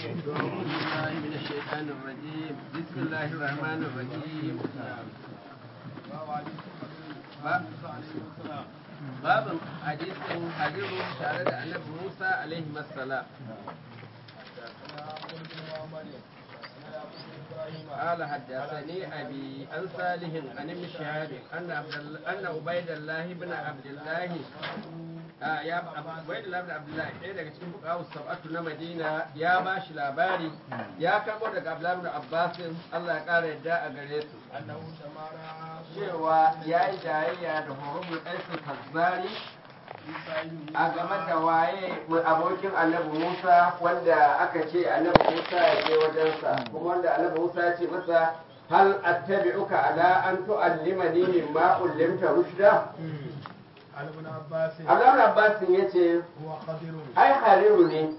بالله من الشيطان الرجيم بسم الله الرحمن الرحيم باب حديث حديث تare da annabi Musa alaihi السلام قال حدثني أبي عن صالح عن ابن شهاب أن عبد الله أن عبيد الله بن عبد الله ya bai da labda abdullahi ɗaya daga cikin fukawu sab'atu na madina ya ba shi labari ya karɓo daga abdullahi da abbasin allah ya ƙara yadda a gare su cewa ya yi jayayya da horobin ɗansu kazzari a game da waye abokin annabi musa wanda aka ce annabi musa ya je wajensa kuma wanda annabi musa ya ce masa hal attabi'uka ala an tu'allimani mimma ullimta rushda Abdullahi Abbasin ya ce, ai hariru ne,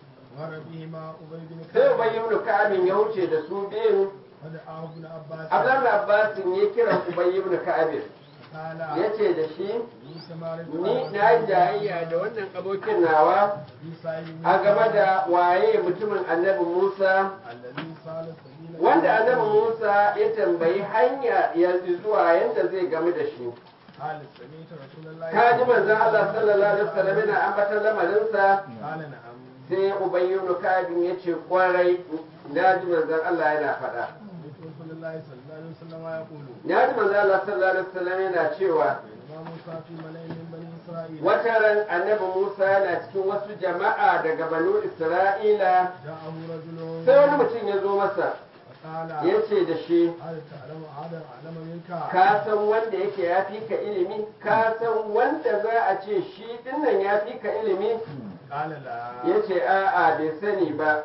sai Ubay ibn Ka'abin ya wuce da su biyun, Abdullahi Abbasin ya kira Ubay ibn Ka'abin. Ya ce da shi, ni na yi jayayya da wannan abokin nawa a game da waye mutumin annabi Musa, wanda annabi Musa ya tambayi hanya ya zuwa yadda zai game da shi. ka ji manzon Allah sallallahu alaihi wasallam yana ambatar lamarinsa sai ubayyunu kabin ya ce kwarai na ji manzon Allah yana faɗa na ji manzon Allah sallallahu alaihi wasallam yana cewa wata ran annabi Musa yana cikin wasu jama'a daga banu Isra'ila sai wani mutum ya zo masa ya ce da shi ka san wanda yake ya fi ka ilimi ka san wanda za a ce shi dinnan ya fi ka ilimi ya ce a'a bai sani ba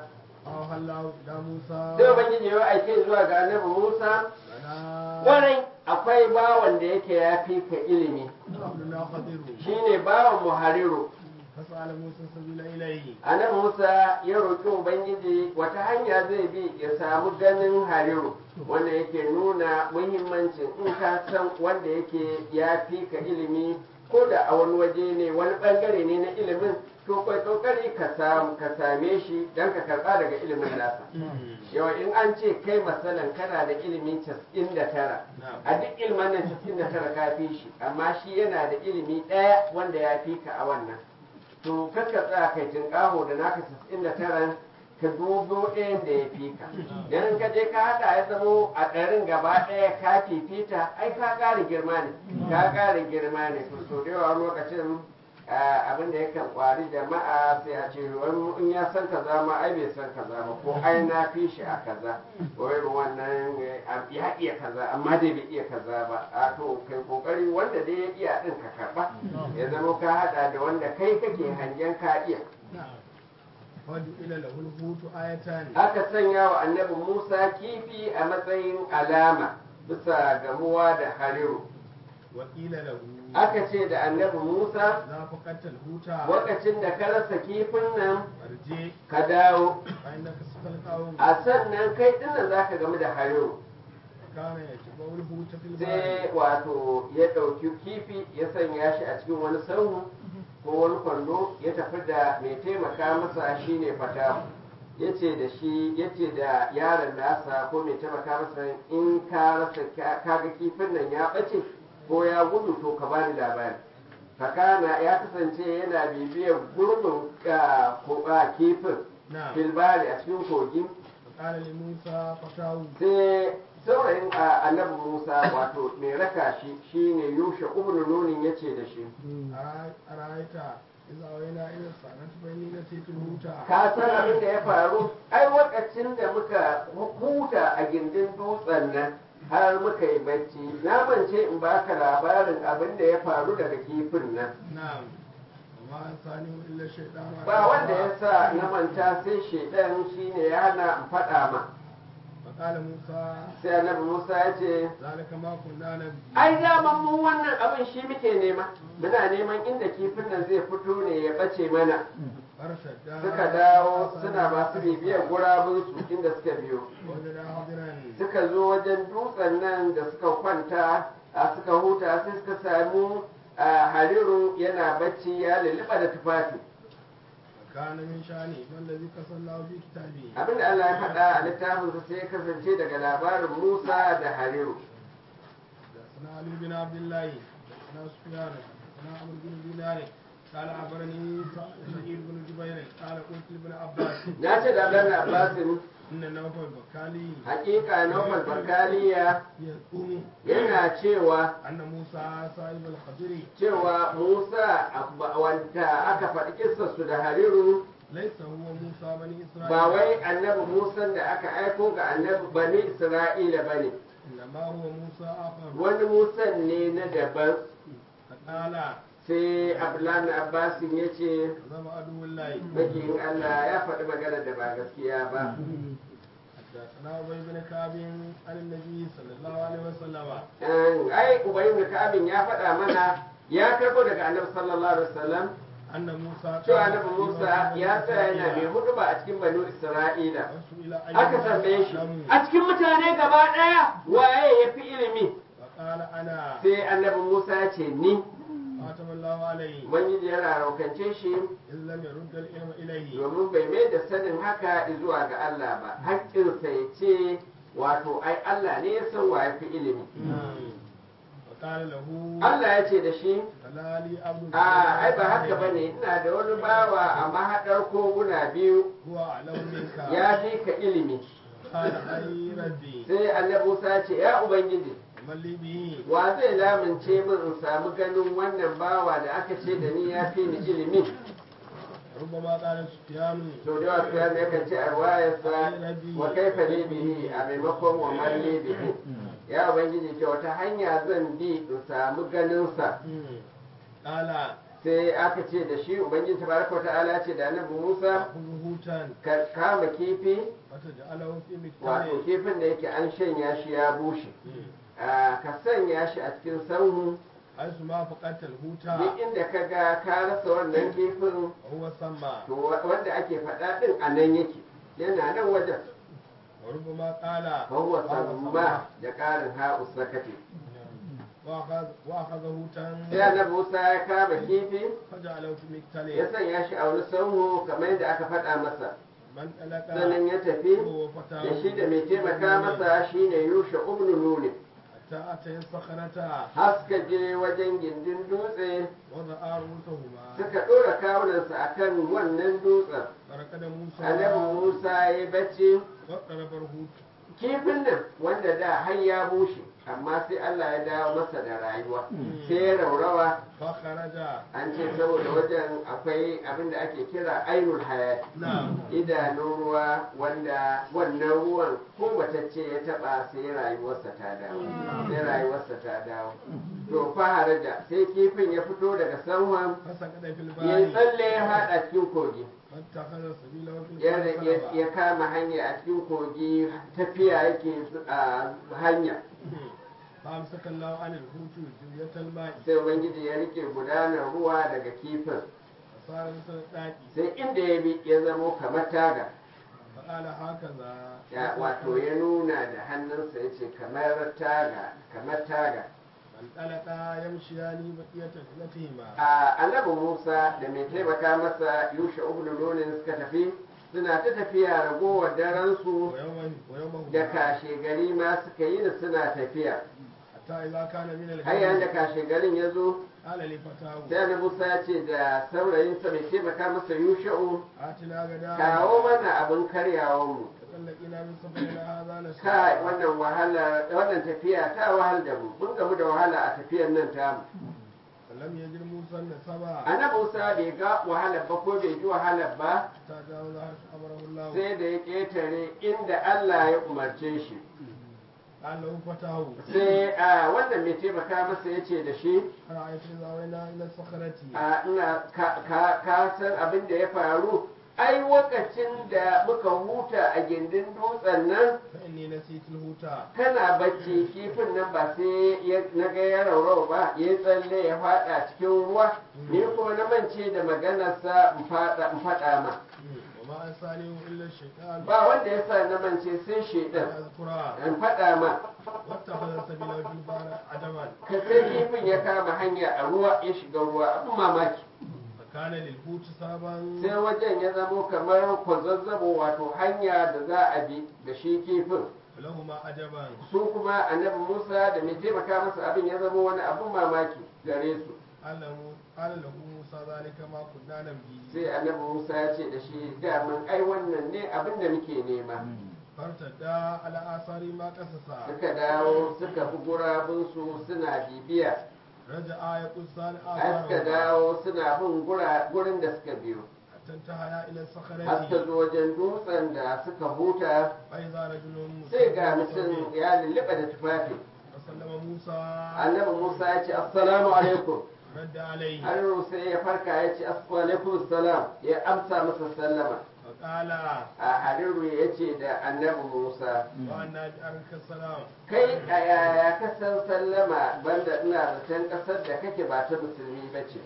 sai ubangiji ya aike zuwa ga annabi musa warai akwai bawan da yake ya fi ka ilimi shine bawan muhariru Annabi Musa ya roƙi Ubangiji wata hanya zai bi ya samu ganin hariru wanda yake nuna muhimmancin in ka san wanda yake ya fi ka ilimi ko da a wani waje ne wani bangare ne na ilimin to kai kokari ka samu ka same shi dan ka karba daga ilimin nasa yawa in an ce kai masalan kana da ilimin 99 a duk ilmin nan 99 ka fi shi amma shi yana da ilimi ɗaya wanda ya fi ka a wannan to kakka tsaya kai tinƙaho da naka casa'in da taran ka dubo ɗayan da ya fi ka dan ka je ka haɗa ya zamo a ɗarin gaba ɗaya ka fifita ai ka ƙara girma ne ka ƙara girma ne to so da yawa lokacin abin da yakan kwari jama'a sai a ce wani in ya san kaza ma ai bai san kaza ba ko ai na fi shi a kaza ko irin wannan ya iya kaza amma dai bai iya kaza ba a to kai kokari wanda dai ya iya din ka karba ya zama ka hada da wanda kai kake hangen ka iya aka sanya wa annabi Musa kifi a matsayin alama bisa gamuwa da hariru aka ce da annabi Musa lokacin da ka rasa kifin nan ka dawo a sannan kai dinnan za ka gamu da hariru sai wato ya ɗauki kifi ya sanya shi a cikin wani sauhu ko wani kwando ya tafi da mai taimaka masa shine fatahu ya ce da shi ya ce da yaron nasa ko mai taimaka masa in ka rasa kaga kifin nan ya ɓace ko ya gudu to ka bani labari fakana ya kasance yana bibiyar gurbin kifin filbari a cikin kogi sai saurayin annabi musa wato mai raka shi shine yusha ibn nunin ya ce da shi ka san abin da ya faru ai lokacin da muka huta a gindin dutsen nan har muka yi bacci na mance in baka labarin abin da ya faru daga kifin nan ba wanda ya sa na manta sai shaidan shine ya hana in faɗa ma sai annabi musa ya ce ai daman mu wannan abin shi muke nema muna neman inda kifin nan zai fito ne ya ɓace mana suka dawo suna masu bibiyar gurabunsu inda suka biyo suka zo wajen dutsen nan da suka kwanta a suka huta sai suka samu hariru yana bacci ya lulluɓa da tufafi كان من شأنه ما الذي قص الله في كتابه abinda Allah ya faɗa a littafinsa sai ya kasance daga labarin Musa da Hariru حدثنا علي بن عبد الله حدثنا سفيان حدثنا عمرو بن دينار قال أخبرني سعيد بن جبير قال قلت لابن عباس na ce da Abdullahi Abbasin إن نوفل بكالي hakika Nufal Bakaliya يزعم yana cewa أن موسى صاحب الخضر cewa Musa abba- wanda aka faɗi kissarsu da Hariru ليس هو موسى بني إسرائيل ba wai annabi Musa da aka aiko ga annabi bani Isra'ila bane إنما هو موسى آخر wani Musa ne na daban فقال sai Abdullahi Abbasin ya ce زم عدو الله makiyin Allah ya faɗi magana da ba gaskiya ba حدثنا أبي بن كعب عن النبي صلى الله عليه وسلم An- ai ubayin da Ka'abin ya faɗa mana ya karɓo daga annabi sallallahu alaihi wasallam أن موسى cewa annabi Musa ya tsaya yana mai hudu ba a cikin banu Isra'ila وسئل أي aka tambaye shi أعلم a cikin mutane gaba ɗaya waye ya fi ilimi فقال أنا sai annabi Musa ya ce ni خاتم الله عليه ubangiji ya raraukance shi إن لم يرد العلم إليه domin bai mai da sanin haka zuwa ga Allah ba haƙƙinsa ya ce wato ai Allah ne ya san wa ya fi ilimi فقال له Allah ya ce da shi فلا لي عبد a ai ba haka ba ne ina da wani bawa a mahaɗar koguna biyu هو أعلم منك ya fi ka ilimi قال أي ربي sai annabi Musa ya ce ya ubangiji من لي به wa zai lamince min in samu ganin wannan bawa da aka ce da ni ya fi ni ilimi ربما قال سفيان to da wasu ya ne kan ce a wayarsa wa kaifa ne bihi a maimakon wa malli bihi ya ubangiji ce wata hanya zan bi in samu ganinsa قال sai aka ce da shi ubangiji tabaraka wa ta'ala ce da annabi Musa خذ هوتا ka kama kifi وتجعله في wato مكتبه kifin da yake an shanya shi ya bushe Ah, ka sanya shi a cikin sanhu حيث ما فقدت duk الهوتا inda ka ga ka rasa wannan kifin وهو سمى to wa- wanda ake faɗa ɗin a nan yake yana nan wajen وربما قال fahuwa samma da ƙarin ha'u sakati وأخذ وأخذ هوتا sai annabi Musa ya kama kifi فجعله في ya مكتبه sanya shi a wani sanhu kamar yadda aka faɗa masa من ألقى sannan ya tafi هو فتاه da shi da mai taimaka masa shine Yusha ibn Nun حتى أتي الصخرة haska je wajen gindin dutse وضع رؤوسهما suka ɗora kawunansa akan wannan dutsen فركض موسى annabi Musa ya bacci واقترب الهوت kifin nan wanda da har ya bushe amma sai Allah ya dawo masa da rayuwa sai ya raurawa فخرج an ce saboda wajen akwai abin da ake kira ainul hayat نعم idanun ruwa wanda wannan ruwan ko matacce ya taba sai rayuwarsa ta dawo sai rayuwarsa ta dawo to faharaja sai kifin ya fito daga sanwan فسقط في ya yi البحر tsalle ya haɗa cikin kogi فاتخذ سبيله في ya البحر ya- سلبا ya kama hanya a cikin kogi tafiya yake a hanya فأمسك الله عن الهوت جوية الماء sai ubangiji ya rike gudanar ruwa daga kifin فصار مثل الداكي sai inda ya bi ya zamo kamar taga فقال هكذا ya wato ya nuna da hannunsa ya ce kamar taga kamar taga فانطلقا يمشيان بقية رحلتهما a annabi musa da mai taimaka masa yusha ibn nunin suka tafi suna ta tafiya ragowar daransu ويوم ويومهما da kashe gari ma suka yi da suna tafiya حتى إذا كان من har yayin da الغد kashe garin ya zo قال لفتاه sai annabi musa ya ce da saurayinsa mai taimaka masa yusha'u آتنا غدا kawo mana abin karyawanmu تطلقنا من سفرنا هذا kai نسيا wannan wahala wannan tafiya ta wahal da mu mun gamu da wahala a tafiyar nan tamu فلم يجد موسى النسبا annabi Musa bai ga wahalar ba ko bai ji wahalar ba حتى جاوز حيث أمره الله sai da ya ƙetare inda Allah ya umarce shi قال له فتاه sai a wannan mai taimaka masa ya ce da shi أرأيت إذا أوينا إلى الصخرة a ina ka, ka, ka san abin da ya faru ai lokacin da muka huta a gindin dutsen nan فإني نسيت الهوتا kana bacci kifin nan ba sai ya- na ga ya raurau ba ya tsalle ya fada cikin ruwa ni kuma na mance da maganarsa in fada in fada ma وما أنسانيه إلا الشيطان ba wanda ya sa na mance sai shedan أذكرها in fada ma واتخذ سبيله في البحر عجبا ka sai kifin ya kama hanya a ruwa ya shiga ruwa abin mamaki kana lil hut saban sai wajen ya zamo kamar kwazazzabo wato hanya da za a bi da shi kifin lahu ma ajaban su kuma annabi musa da mai taimaka masa abin ya zama wani abin mamaki gare su alamu ala lahu musa zalika ma kunna nabi sai annabi musa ya ce da shi daman ai wannan ne abin da muke nema fartada ala asari ma kasasa suka dawo suka bi gurabinsu suna bibiya raja'a ya kusa al har suka asara dawo suna bin gura- gurin da suka biyo tantahaya ila har suka sakharati zo wajen dutsen da suka huta fa idza rajulun sai ga mutum ya lulluɓa da tufafi sallama musa annabi musa ya ce assalamu alaikum radda alayhi har sai ya farka ya ce assalamu alaikum salam ya amsa masa sallama fa qala a hariru ya ce da annabi musa wa anna bi arka salam kai a yaya ka san sallama banda ina zaton ƙasar da kake ba ta musulmi ba ce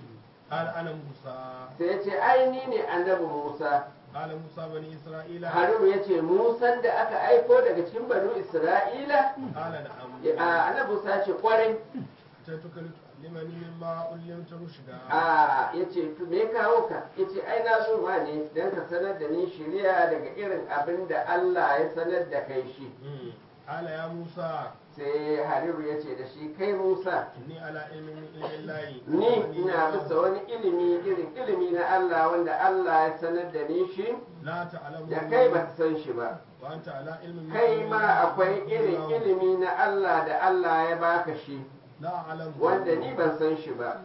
qala ana musa sai ya ce ai ni ne annabi musa qala musa bani isra'ila hariru ya ce musan da aka aiko daga cikin banu isra'ila qala na'am a annabi musa ya ce kwarai taituka limani mimma ullimta rushda a ya ce to me kawo ka ya ce ai na zo ma ne don ka sanar da ni shiriya daga irin abin da Allah ya sanar da kai shi Mm. qala ya musa sai hariru ya ce da shi kai musa inni ala ilmin min ilmin lahi ni ina bisa wani ilimi irin ilimi na Allah wanda Allah ya sanar da ni shi la ta'lamu da kai ba ka san shi ba wa anta ala ilmin min kai ilmin ma lahi. akwai irin ilimi na Allah da Allah ya baka shi la a'lamu wanda ni ban san shi ba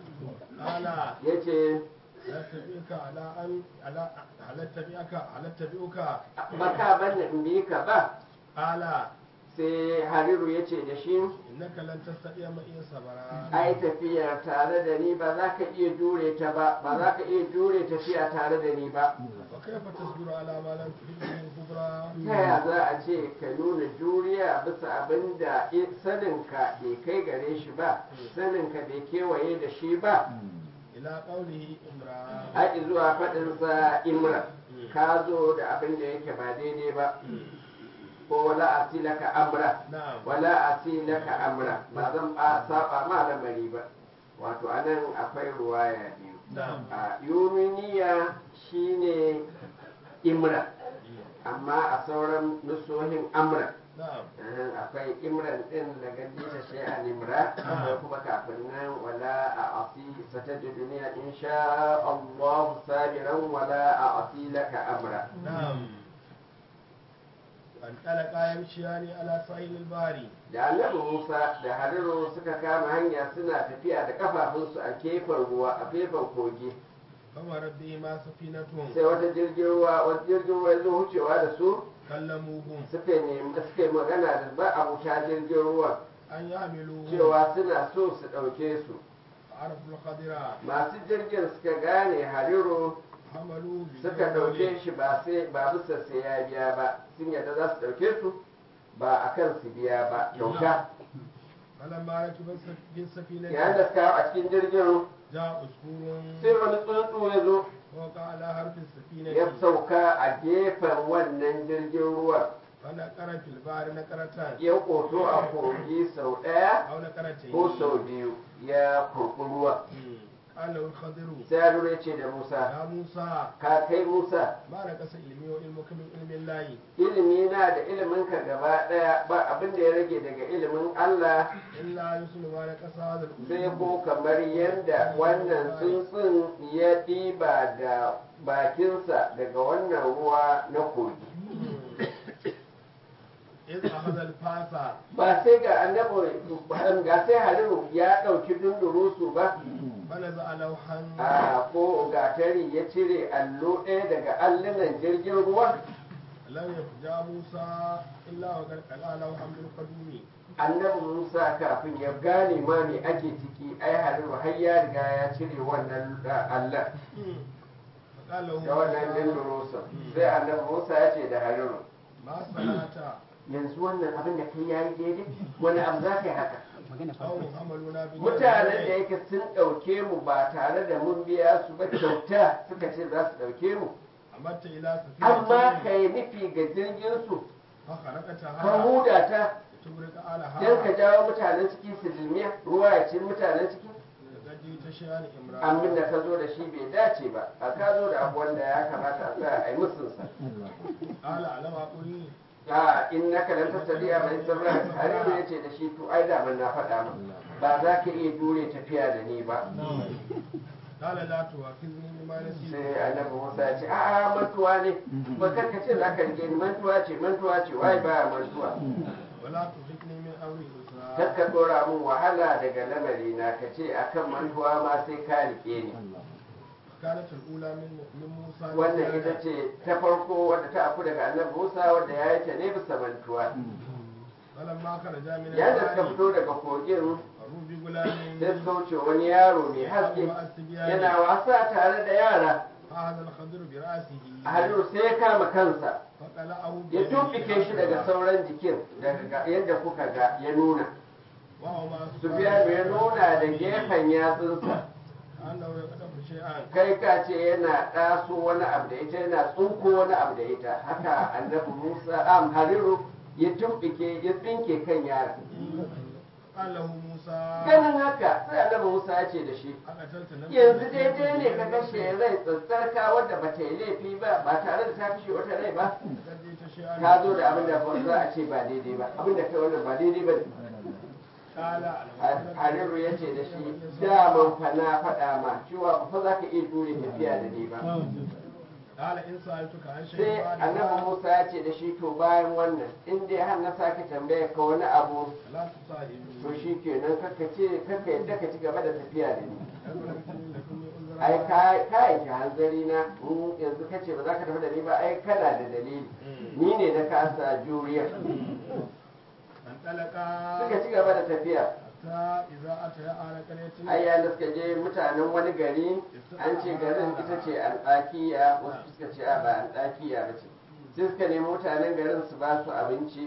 qala ya ce la tabi'uka ala an ala ala tabi'uka ala tabi'uka baka banna in bi ka ba qala sai hariru ya ce da shi innaka lan tastati'a ma iya sabara ai tafiyar tare da ni ba za ka iya jure ta ba ba za ka iya jure tafiya tare da ni ba wa kayfa tasbiru ala ma lam tuhit bihi kubra ta ya za a ce ka nuna juriya bisa abin da i- saninka bai kai gare shi ba saninka bai kewaye da shi ba ila qawlihi imran haƙi zuwa faɗinsa imra ka zo da abin da yake ba daidai ba ko wala asilaka amra na'am wala asilaka amra ba zan ba saba ma lamari ba wato anan akwai ruwaya biyu na'am a yuminiya shine imra amma a sauran nusohin amra na'am Ahan, akwai imran din da gandi ta shi a nimra akwai kuma kafin nan wala a asi sataji duniya insha Allah sabiran wala a asi laka amra na'am an talaka yamshiyani ala sahil al-bari da annabi Musa da Hariru suka kama hanya suna tafiya da kafafunsu a gefen ruwa a gefen kogi kama rabbi ma safinatun sai wata jirgin ruwa wata jirgin ruwa ya zo wucewa da su kallamuhum suka nemi suka yi magana da ba abuta jirgin ruwa an yahmiluhum cewa suna so su ɗauke su arafu al-khadira masu jirgin suka gane Hariru hamalu bi suka ɗauke shi ba sai ba bisa sai ya biya ba sun yadda za su ɗauke su ba a kan su biya ba kyauta falamma rakiba bin safinati yayin da suka hau a cikin jirgin ja uskurun sai wani tsuntsu ya zo wa ala harfin safinati ya sauka a gefen wannan jirgin ruwa wala qara fil bari na qaratan ya koto a kogi sau ɗaya aw na qaratan ko sau biyu ya kurɓi ruwa qala al-khadiru sai ya lura ce da musa ya musa ka kai musa ma na kasa ilmi wa ilmuka min ilmin lahi ilimi na da ilimin ka gaba ɗaya ba abin da ya rage daga ilimin allah illa yusulu ma na kasa hadal sai ko kamar yadda wannan tsuntsun ya ɗiba da bakinsa daga wannan ruwa na kogi iz akhadha al-fasa ba sai ga annabi ga sai haliru ya ɗauki dundurusu ba fanaza alawhan a ko gatari ya cire allo ɗaya daga allunan jirgin ruwa lam yafja musa illa wa qad qala alawhan bil qadumi annabi musa kafin ya gane ma me ake ciki ai haliru har ya riga ya cire wannan allon qala da wannan dundurusun sai annabi musa ya ce da haliru ma sanata yanzu wannan abin da kai yayi daidai wani abu za ka yi haka aw amaluna bi mutanen da yake sun ɗauke mu ba tare da mun biya su ba kyauta suka ce za su ɗauke mu amatta ila amma ka yi nufi ga jirgin su fa kharaqata ka huda ta tubrika alaha don ka jawo mutanen ciki su dilmiya ruwa ya ci mutanen ciki جئت شيئا abin امرأة da ka zo da shi bai dace ba a ka zo da abu wanda ya kamata a tsaya a yi musunsa قال ألم أقل a in na kalanta sadiya mai sabra hariru ya ce da shi to ai da na faɗa ma ba za ka iya jure tafiya da ni ba قال لا تؤاخذني بما نسيت sai annabi musa ya ce a'a mantuwa ne ba kar ka ce za ka rike ni mantuwa ce mantuwa ce wai ba mantuwa ولا ترهقني من أمري أسرا kar ka dora min wahala daga lamari na ka ce akan mantuwa ma sai ka rike ni كانت الأولى من من موسى wannan ita ce ta farko wadda ta afu daga annabi musa wadda ya yi ta ne bisa mantuwa فلما خرج من yayin da suka الوادي fito daga kogin مروا بغلام sai suka wuce wani yaro mai haske yana wasa tare da yara فأخذ الخضر برأسه a hannu sai ya kama kansa فقلعه ya tumbike shi daga sauran jikin daga yadda kuka ga ya nuna وهما Sufiyanu ya nuna da gefen yatsunsa أنه يقدم شيئا kai ka ce yana ɗaso wani abu da ita yana tsunko wani abu da ita haka annabi musa am hariru ya tumbike ya tsinke kan yaron قال له موسى ganin haka sai annabi musa ya ce da shi أقتلت نفسا yanzu daidai ne ka kashe rai tsatsarka wadda ba ta yi laifi ba ba tare da ta kashe wata rai ba لقد جئت شيئا ka zo da abin da ba za a ce ba daidai ba abin da kai wannan ba daidai ba ne قال hariru ya ce da shi daman fa na faɗa ma cewa ba fa za ka iya jure tafiya da ni ba قال إن سألتك عن شيء sai بعد annabi ذلك musa ya ce da shi to bayan wannan in dai har na sake tambaya ka wani abu فلا تصاحبني to shi kenan kaka ce kaka yadda ka ci gaba da tafiya da ni أبلغتني لكني أنذر ai ka ka yanke hanzari na in yanzu ka ce ba za ka tafi da ni ba ai kana da dalili ni ne na kasa juriya انطلقا suka ci gaba da tafiya حتى إذا أتيا على قرية ai ya suka je mutanen wani gari an ce garin ita ce alɗakiya wasu suka ce a ba alɗakiya ba ce sai suka nemi mutanen garin su ba su abinci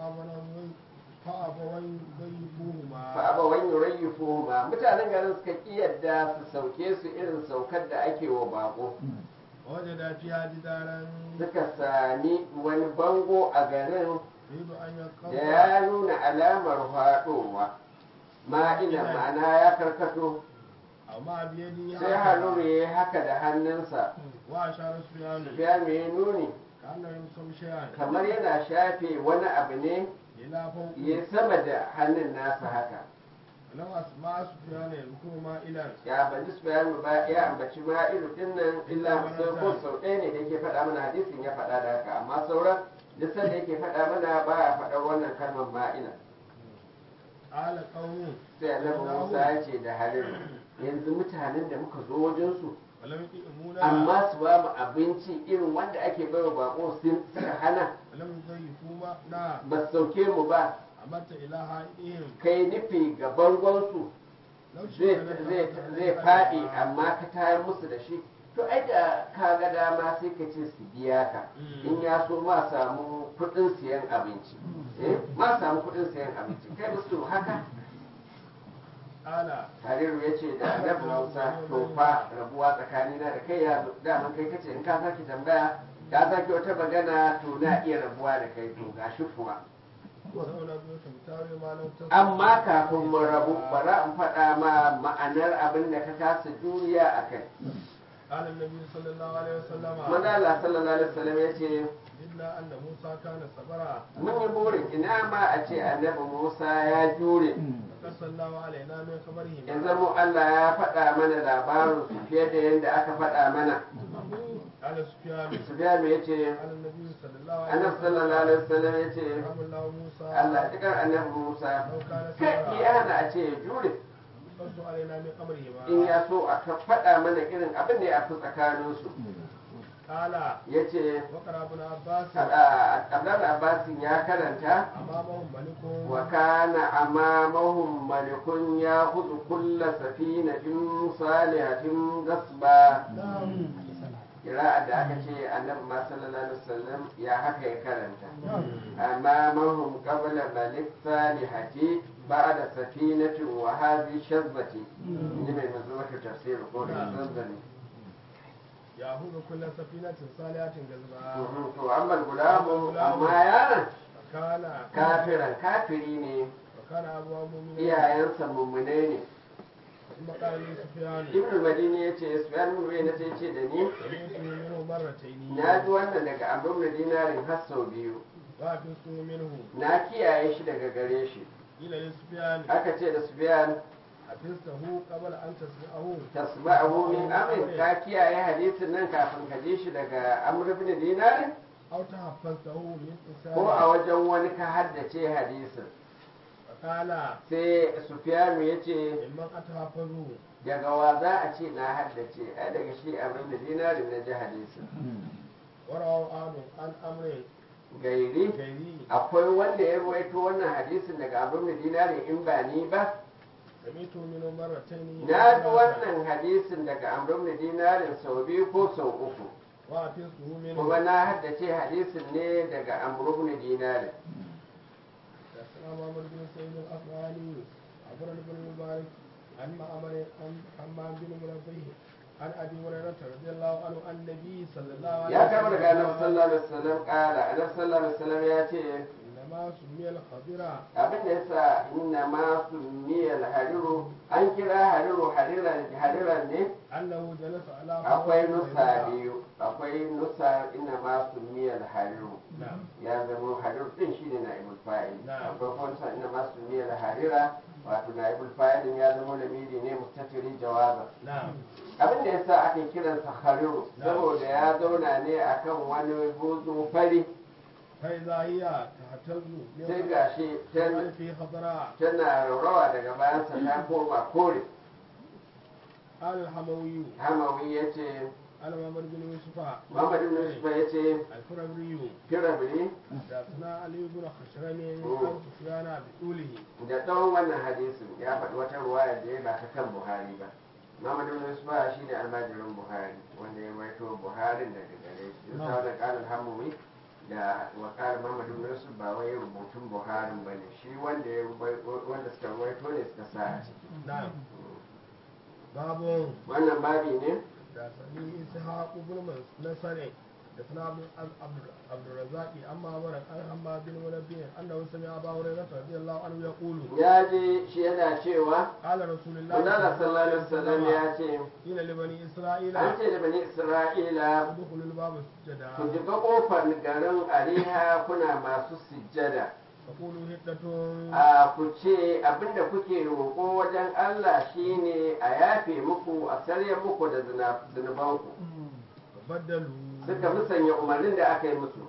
فأبوا يضيفوهما fa aba wani yurayyifu ma mutanen garin suka ki yadda su sauke su irin saukar da ake wa bako ووجد فيها جدارا suka sami wani bango a garin يريد أن da ينقض ya nuna alamar faɗowa ma'ina ma'ana ya karkato أو ما بيده sai haruru ya yi haka da hannunsa وأشار سفيان ya mai nuni كأنه يمسك شيئا kamar yana shafe wani abu ne إلى فوق ya sama da hannun nasa haka لو أسمع سفيان يذكر ما إلى ya baji su bayanu ba ya ambaci ma'ilu din nan illa sai ko sau ɗaya ne da yake faɗa mana hadisin ya faɗa da haka amma sauran duk sanda yake faɗa mana ba ya faɗar wannan kalmar ma'ina قال قوم sai annabi musa ya ce da hariru yanzu mutanen da muka zo wajensu ولم يطعمونا amma su ba mu abinci irin wanda ake bai wa bako sun suka hana ولم يضيفونا ba su sauke mu ba أمرت إلى حائطهم kai nufi ga bangonsu لو zai شئت zai zai faɗi amma ka tayar musu da shi to ai da ka ga dama sai ka ce su biya ka in ya so ma samu kuɗin siyan abinci eh ma samu kuɗin siyan abinci kai musu haka قال hariru ya ce da annabi musa to fa rabuwa tsakanina da kai ya daman kai kace in ka sake tambaya ka sake wata magana to na iya rabuwa da kai to gashi kuwa سأنبئك بتاويل ما لم تستطع amma kafin mu rabu bara in faɗa ma ma'anar abin da ka kasa juriya a kai قال النبي صلى الله عليه وسلم manzo Allah sallallahu alaihi wasallam ya ce إلا أن موسى كان صبرا mun yi burin ina ma a ce annabi Musa ya jure فقص الله علينا من خبره ya zamo Allah ya faɗa mana labarin su fiye da yadda aka faɗa mana قال سفيان Sufyan ya ce قال النبي صلى الله عليه annabi sallallahu alaihi wasallam ya ce رحم الله موسى Allah cikin annabi Musa لو كان kai صبرا ya hana a ce ya jure قص علينا من خبرهما in ya so a ka faɗa mana irin abin da ya fi tsakaninsu قال ya ce وقرأ ابن عباس Abdullahi Abbasin ya karanta أمامهم ملك وكان أمامهم ملك يأخذ كل سفينة صالحة غصبا Kira'ar da aka ce annabi ma sallallahu alaihi wasallam ya haka ya karanta amamahum qabla malik salihati ba'da safinati wa hadhi shazbati ni mai mazuwata tafsir ko da zanzani يأخذ كل سفينة صالحة غزبا to amma gulamu amma yaron وكان kafiran kafiri ne وكان أبوه مؤمنا iyayensa mummune ne ثم قال لي سفيان ibn madini ya ce sufyan ibn uyayna sai ce da ni سمعت منه مرتين na ji wannan daga amr ibn dinarin har sau biyu وحفظته منه na kiyaye shi daga gare shi قيل لسفيان aka ce da sufyan حفظته قبل أن تسمعه tasma'ahu min amrin ka kiyaye hadisin nan kafin ka ji shi daga amr ibn dinarin أو تحفظته من ko a إنسان wajen wani ka haddace hadisin فقال sai sufyanu ya ce ممن أتحفظه daga wa za a ce na haddace ai daga shi amr ibn dinarin na ji hadisin وروى آدم عن أمر gairi غيري akwai wanda ya ruwaito wannan hadisin daga abin da dinari in ba ni ba سمعت منه مرتين na ji wannan hadisin daga amrin da dinarin sau biyu ko sau uku وحفظته منه kuma na haddace hadisin ne daga amrin da dinarin السلام عمر بن سعيد الأفغاني أخبرنا بن المبارك عن معمر عن حمام بن منبه عن أبي هريرة رضي الله عنه عن النبي صلى الله عليه ya kama daga annabi sallallahu alaihi wasallam kala annabi sallallahu alaihi wasallam ya ce إنما سمي الخضر abin da yasa inna ma sunniyal hariru an kira hariru hariran hariran ne أنه جلس على akwai فرس nusa بيضاء. biyu akwai nusa inna ma sunniyal hariru نعم ya zama harir din shine na ibul fa'il Na'am. akwai kuma sa inna ma sunniya da harira wato na ibul fa'il ya zama lamiri ne mustatiri jawaza نعم abin da yasa ake kiransa hariru Na'am. saboda ya zauna ne akan wani buzu fari فإذا هي تهتز من sai gashi tan- في خضراء tana raurawa daga bayansa ta koma kore قال الحموي hamawi ya ce قال محمد بن يوسف muhammad ibn yusuf ya ce الفربري firabri حدثنا علي بن خشرم عن سفيان بطوله da tsawon wannan hadisin ya faɗi wata ruwaya da ya ba ta kan buhari ba Muhammad ibn Yusuf shi ne almajirin Buhari wanda ya waito Buharin daga gare shi. Yusuf da kalin hamumi da wakar Muhammad ibn Yusuf ba wai rubutun Buharin ba ne shi wanda ya rubai- wanda suka waito ne suka sa a ciki. نعم باب Wannan babi ne حدثني إسحاق بن نصر حدثنا عبد عبد- عبد الرزاق أما أمر عن حماد بن منبه أنه سمع أبا هريرة رضي الله عنه يقول ya je shi yana cewa قال رسول الله Allah sallallahu alaihi wasallam ya ce قيل لبني إسرائيل an ce da bani Isra'ila ادخلوا الباب سجدا ku jiga kofar garin Ariha kuna masu sujjada. فقولوا هدة a ku ce abinda kuke roƙo wajen Allah shine a yafe muku a sarye muku da zina- zunubanku فبدلوا suka musanya umarnin da aka yi musu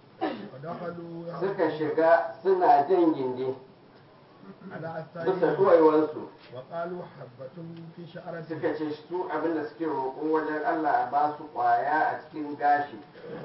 فدخلوا suka shiga suna jan gindi على bisa أستاذ duwaiwansu وقالوا حبة في شعرة suka ce su abinda suke roƙo wajen Allah a ba su ƙwaya a cikin gashi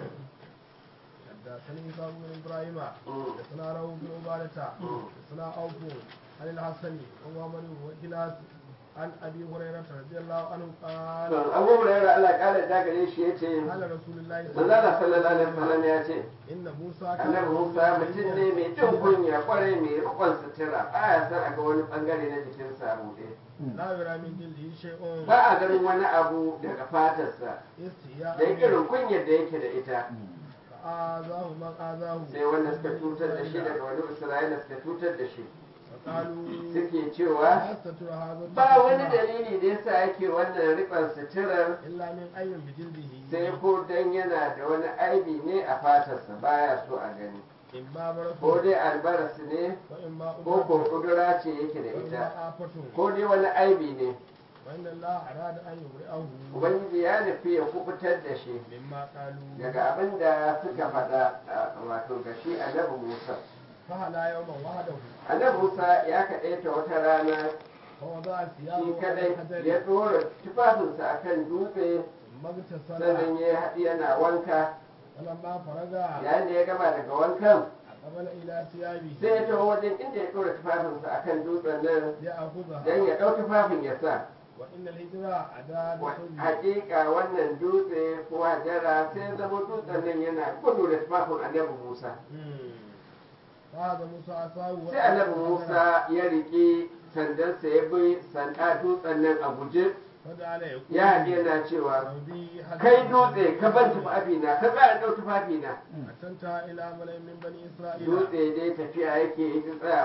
حدثني إسحاق بن إبراهيم Mm. حدثنا روح بن عبادة Mm. حدثنا أوف عن الحسن وعمر وكلاس عن أبي هريرة رضي الله عنه قال to abu hurairah Allah ƙara da gare shi yace قال رسول الله manzala sallallahu alaihi wasallam ya ce إن موسى annabi Musa mutum ne mai jin kunya kwarai mai rikon sutura baya son a ga wani bangare na jikinsa a buɗe لا يرى من جلده شيء ba a ganin wani abu daga fatarsa استحياء da irin kunyar da yake da ita فآذاه من آذاه sai wanda suka cutar da shi daga wani isra'ila suka cutar da shi فقالوا suke cewa لا يستتر هذا ba wani الستر dalili da yasa yake wannan rikon suturar إلا من أيم بجلده sai ko dan yana da wani aibi ne a fatarsa baya so a gani إما برس ko dai albaras ne وإما ko ko أبرص kudura ce yake da وإما ita آفة ko dai wani aibi ne وإن الله أراد أن يبرئه ubangiji ya nufi ya kubutar da shi مما قالوا daga abin da suka faɗa a- wato ga shi annabi musa فهلا يوما وحده annabi musa ya kaɗaita wata rana فوضع shi ثيابه على kadai الحجر ya ɗora tufafinsa a kan dutse ثم اغتسل sannan ya haɗi yana wanka فلما فرغ yayin da ya gama daga wankan أقبل إلى ثيابه sai ya taho wajen inda ya ɗora tufafinsa a kan dutsen nan don ليأخذها ya ɗau tufafin ya sa وإن الهجرة أداة Wa- حزن hakika wannan dutse ko hajara sai zama dutsen nan yana gudu da tufafin annabi musa فهذا موسى عصاه sai annabi musa ya riƙe sandansa ya bi sanda dutsen nan a guje فجعل يقول ya haɗe yana cewa ربي حتى kai dutse ka ban tufafina ka tsaya ɗau tufafina أتنت إلى ملئ من بني إسرائيل dutse dai tafiya yake yi ta tsayawa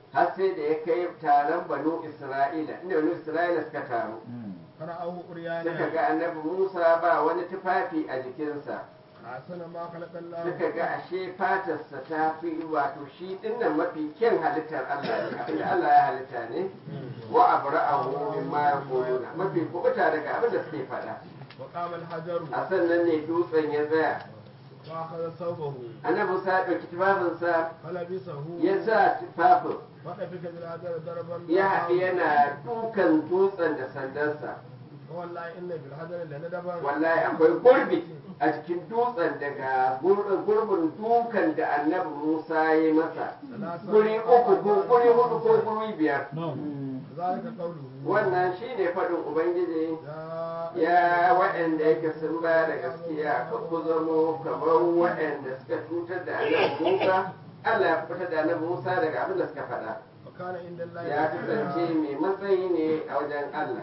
har sai da ya kai taron banu isra'ila inda banu isra'ila suka taru فرأوه suka أريانا ga annabi musa ba wani tufafi a jikinsa حسن ما خلق الله suka ga ashe fatarsa ta fi wato shi dinnan mafi kyan halittar allah ne abinda allah ya halitta ne wa abra'ahu mimma yaquluna mafi kubuta daga abin da suke faɗa وقام الحجر a sannan ne dutsen ya tsaya وأخذ ثوبه annabi musa ya ɗauki tufafinsa فلبسه ya sa tufafin وطفق بالحجر ضربا ya haɗu yana dukan dutsen da sandansa والله إن بالحجر لندبا wallahi akwai gurbi a cikin dutsen daga gur- gurbin dukan da annabi musa ya yi masa guri uku ko guri hudu ko guri biyar ذلك قوله wannan shine faɗin ubangiji يا ya waɗanda yake sun ba da gaskiya ka ku zamo kamar waɗanda suka cutar da annabi musa allah ya fitar da annabi musa daga abin da suka faɗa وكان عند الله ya kasance mai matsayi ne a wajen allah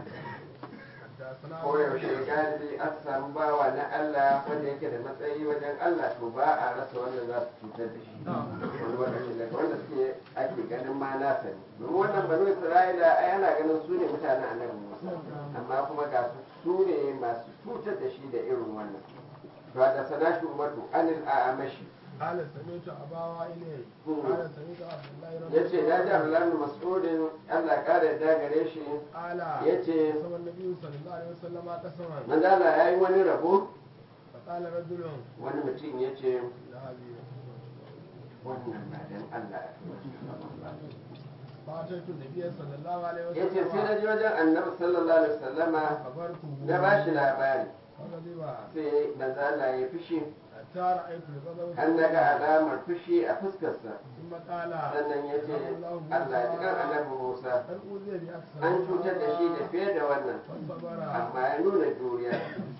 حدثنا koyaushe galibi an samu bawa na Allah wanda yake da matsayi wajen Allah to ba a rasa wanda za su cutar da shi wani lokaci daga wanda suke ake ganin ma nasa ne domin wannan banu isra'ila ai ana ganin su ne mutanen annabi musa amma kuma ga su su ne masu cutar da shi da irin wannan to da sana shi umatu anil a'amashi قال سمعت أبا وائل قال سمعت عبد الله رضي yace na ji Abdullahi bin Mas'udin Allah ƙara yarda gare shi قال yace قسم النبي صلى الله عليه وسلم قسما manzo Allah yayi wani rabo فقال رجل wani mutum yace لا هذه wannan ba dan Allah ya fi فأتيت النبي صلى الله عليه ya ce sai na وسلم ji wajen annabi sallallahu alaihi wasallama خبرته na ba shi labari فغضب sai manzo Allah ya fushi حتى رأيت الغضب har na ga alamar fushi a fuskarsa ثم قال sannan ya ce Allah ya kan annabi Musa هل أوذي بأكثر an cutar da shi da fiye da wannan فصبر amma ya nuna juriya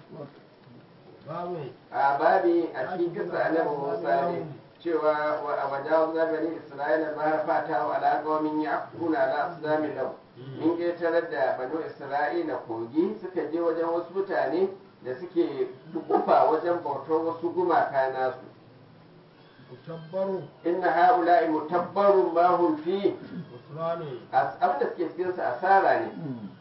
باب a babi a cikin kisa annabi Musa ne cewa wa a wajen zabani Isra'ila ba fata wa ala qaumin yaquna ala aslami lahu in ƙetarar da banu isra'ila kogi suka je wajen wasu mutane da suke dukufa wajen bautar wasu gumaka nasu متبر inna ha'ula'i mutabbarun ma hum fi غفران As- abin da suke cikin sa asara ne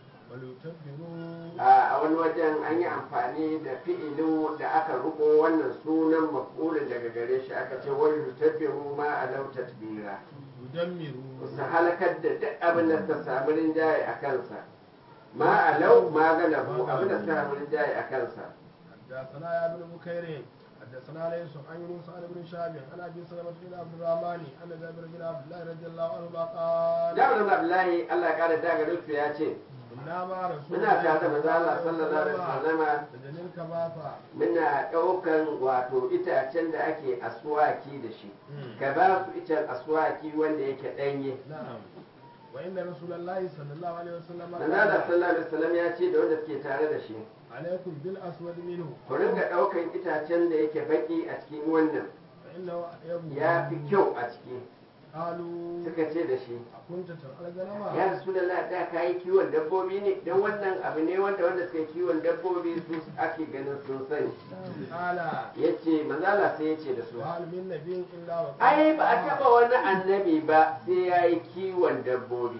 وليتبروا a a wani wajen an yi amfani da fi'ilin da aka rubo wannan sunan maf'ulin daga gare shi aka ce wani yutabbiru ma alau tatbira يدمروا su halakar da duk abin da suka samu rinjaye a kansa ma alau ma galabu abin da suka samu rinjaye a kansa حدثنا يا ابن بكير حدثنا ليس عن يونس عن ابن شهاب عن ابي سلمة بن عبد الرحمن ان جابر بن عبد الله رضي الله عنهما قال Jabir bin Abdullahi Allah ya kare daga duk ya ce كنا مع رسول muna tare da manzo Allah sallallahu alaihi wasallama سجن الكباثة muna ɗaukan wato itacen da ake aswaki da shi ka ba su icen aswaki wanda yake ɗanye نعم وإن رسول الله صلى الله عليه وسلم manzo Allah sallallahu alaihi wasallam ya ce da wanda suke tare da shi عليكم بالأسود منه ku ringa ɗaukan itacen da yake baki a cikin wannan فإنه يبدو ya fi kyau a ciki قالوا suka ce da shi أكنت ترعى الغنم ya rasu da da ka yi kiwon dabbobi ne don wannan abu ne wanda wanda suka yi kiwon dabbobi su ake ganin sun sani قال ya ce manzala sai ya ce da su وهل من نبي إلا وقد ai ba a taba wani annabi ba sai ya yi kiwon dabbobi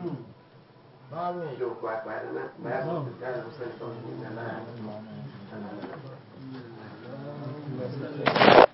باب yau kwa kwana na ba ya mutu da musan kawai na na